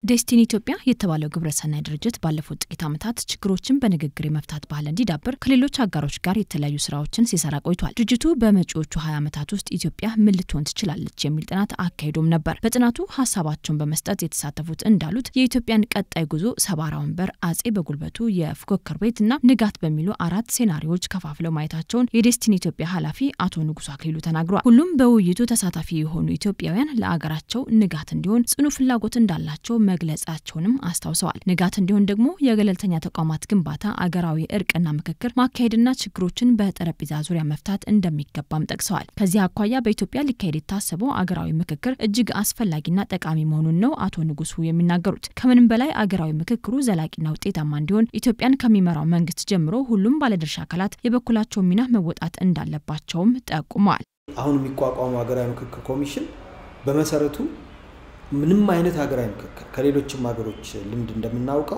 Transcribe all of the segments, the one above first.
ዴስቲኒ ኢትዮጵያ የተባለው ግብረሰናይ ድርጅት ባለፉት ጥቂት ዓመታት ችግሮችን በንግግር የመፍታት ባህል እንዲዳብር ከሌሎች አጋሮች ጋር የተለያዩ ስራዎችን ሲሰራ ቆይቷል። ድርጅቱ በመጪዎቹ ሀያ ዓመታት ውስጥ ኢትዮጵያ ምን ልትሆን ትችላለች የሚል ጥናት አካሂዶም ነበር። በጥናቱ ሀሳባቸውን በመስጠት የተሳተፉት እንዳሉት የኢትዮጵያን ቀጣይ ጉዞ ሰባራ ወንበር፣ አጼ በጉልበቱ፣ የፉክክር ቤት እና ንጋት በሚሉ አራት ሴናሪዎች ከፋፍለው ማየታቸውን የዴስቲኒ ኢትዮጵያ ኃላፊ አቶ ንጉሱ አክሊሉ ተናግረዋል። ሁሉም በውይይቱ ተሳታፊ የሆኑ ኢትዮጵያውያን ለአገራቸው ንጋት እንዲሆን ጽኑ ፍላጎት እንዳላቸው መግለጻቸውንም አስታውሰዋል። ንጋት እንዲሆን ደግሞ የገለልተኛ ተቋማት ግንባታ፣ አገራዊ እርቅና ምክክር ማካሄድና ችግሮችን በጠረጴዛ ዙሪያ መፍታት እንደሚገባም ጠቅሰዋል። ከዚህ አኳያ በኢትዮጵያ ሊካሄድ የታሰበው አገራዊ ምክክር እጅግ አስፈላጊና ጠቃሚ መሆኑን ነው አቶ ንጉሱ የሚናገሩት። ከምንም በላይ አገራዊ ምክክሩ ዘላቂና ውጤታማ እንዲሆን ኢትዮጵያን ከሚመራው መንግስት ጀምሮ ሁሉም ባለድርሻ አካላት የበኩላቸውን ሚና መወጣት እንዳለባቸውም ጠቁመዋል። አሁን የሚቋቋመው ሀገራዊ ምክክር ኮሚሽን በመሰረቱ ምንም አይነት ሀገራዊ ምክክር ከሌሎችም ሀገሮች ልምድ እንደምናውቀው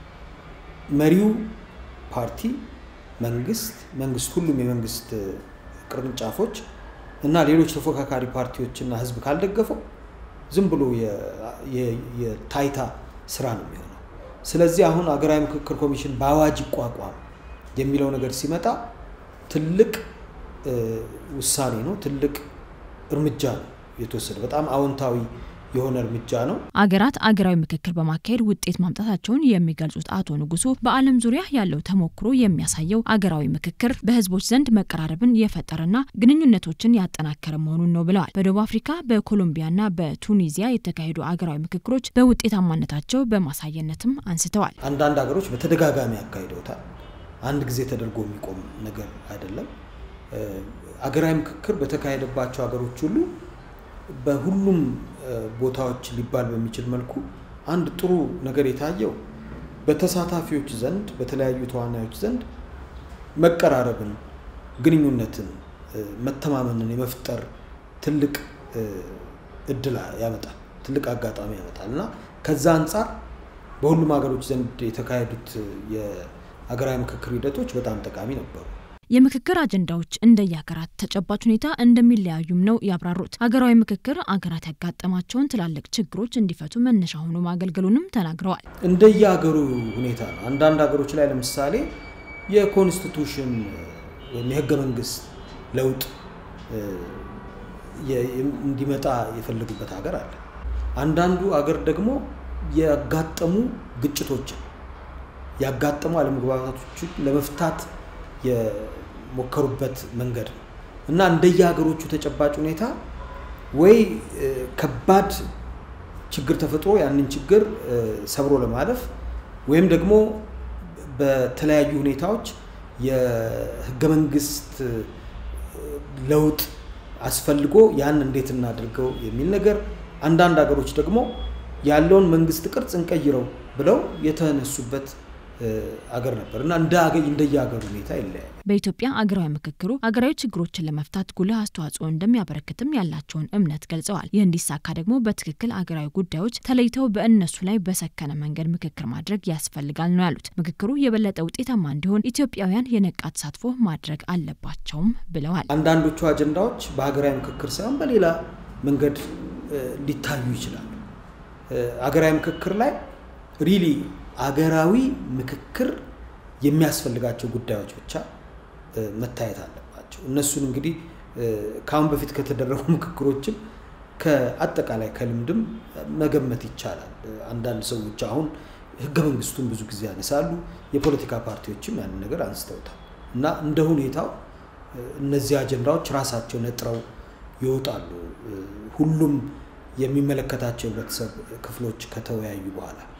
መሪው ፓርቲ፣ መንግስት መንግስት ሁሉም የመንግስት ቅርንጫፎች እና ሌሎች ተፎካካሪ ፓርቲዎችና ህዝብ ካልደገፈው ዝም ብሎ የታይታ ስራ ነው የሚሆነው። ስለዚህ አሁን ሀገራዊ ምክክር ኮሚሽን በአዋጅ ይቋቋም የሚለው ነገር ሲመጣ ትልቅ ውሳኔ ነው፣ ትልቅ እርምጃ ነው የተወሰደ። በጣም አዎንታዊ የሆነ እርምጃ ነው። አገራት አገራዊ ምክክር በማካሄድ ውጤት ማምጣታቸውን የሚገልጹት አቶ ንጉሱ በዓለም ዙሪያ ያለው ተሞክሮ የሚያሳየው አገራዊ ምክክር በህዝቦች ዘንድ መቀራረብን የፈጠረና ግንኙነቶችን ያጠናከረ መሆኑን ነው ብለዋል። በደቡብ አፍሪካ፣ በኮሎምቢያና በቱኒዚያ የተካሄዱ አገራዊ ምክክሮች በውጤታማነታቸው በማሳየነትም አንስተዋል። አንዳንድ ሀገሮች በተደጋጋሚ ያካሂደውታል። አንድ ጊዜ ተደርጎ የሚቆም ነገር አይደለም። አገራዊ ምክክር በተካሄደባቸው ሀገሮች ሁሉ በሁሉም ቦታዎች ሊባል በሚችል መልኩ አንድ ጥሩ ነገር የታየው በተሳታፊዎች ዘንድ በተለያዩ ተዋናዮች ዘንድ መቀራረብን፣ ግንኙነትን፣ መተማመንን የመፍጠር ትልቅ እድል ያመጣል፣ ትልቅ አጋጣሚ ያመጣል እና ከዛ አንጻር በሁሉም ሀገሮች ዘንድ የተካሄዱት የሀገራዊ ምክክር ሂደቶች በጣም ጠቃሚ ነበሩ። የምክክር አጀንዳዎች እንደየሀገራት ተጨባጭ ሁኔታ እንደሚለያዩም ነው ያብራሩት። ሀገራዊ ምክክር አገራት ያጋጠማቸውን ትላልቅ ችግሮች እንዲፈቱ መነሻ ሆኖ ማገልገሉንም ተናግረዋል። እንደየሀገሩ ሁኔታ ነው። አንዳንድ ሀገሮች ላይ ለምሳሌ የኮንስቲቱሽን ወይም የህገ መንግስት ለውጥ እንዲመጣ የፈለጉበት ሀገር አለ። አንዳንዱ አገር ደግሞ ያጋጠሙ ግጭቶችን ያጋጠሙ አለመግባባቶችን ለመፍታት የሞከሩበት መንገድ ነው እና እንደየሀገሮቹ ተጨባጭ ሁኔታ ወይ ከባድ ችግር ተፈጥሮ ያንን ችግር ሰብሮ ለማለፍ ወይም ደግሞ በተለያዩ ሁኔታዎች የህገ መንግስት ለውጥ አስፈልጎ ያን እንዴት እናድርገው የሚል ነገር፣ አንዳንድ ሀገሮች ደግሞ ያለውን መንግስት ቅርጽ እንቀይረው ብለው የተነሱበት አገር ነበር እና እንደየሀገሩ ሁኔታ ይለያል። በኢትዮጵያ አገራዊ ምክክሩ አገራዊ ችግሮችን ለመፍታት ጉልህ አስተዋጽኦ እንደሚያበረክትም ያላቸውን እምነት ገልጸዋል። ይህ እንዲሳካ ደግሞ በትክክል አገራዊ ጉዳዮች ተለይተው በእነሱ ላይ በሰከነ መንገድ ምክክር ማድረግ ያስፈልጋል ነው ያሉት። ምክክሩ የበለጠ ውጤታማ እንዲሆን ኢትዮጵያውያን የነቃ ተሳትፎ ማድረግ አለባቸውም ብለዋል። አንዳንዶቹ አጀንዳዎች በሀገራዊ ምክክር ሳይሆን በሌላ መንገድ ሊታዩ ይችላሉ። አገራዊ ምክክር ላይ ሪሊ አገራዊ ምክክር የሚያስፈልጋቸው ጉዳዮች ብቻ መታየት አለባቸው። እነሱን እንግዲህ ከአሁን በፊት ከተደረጉ ምክክሮችም ከአጠቃላይ ከልምድም መገመት ይቻላል። አንዳንድ ሰዎች አሁን ህገ መንግስቱን ብዙ ጊዜ ያነሳሉ። የፖለቲካ ፓርቲዎችም ያንን ነገር አንስተውታል እና እንደ ሁኔታው እነዚህ አጀንዳዎች ራሳቸው ነጥረው ይወጣሉ። ሁሉም የሚመለከታቸው ህብረተሰብ ክፍሎች ከተወያዩ በኋላ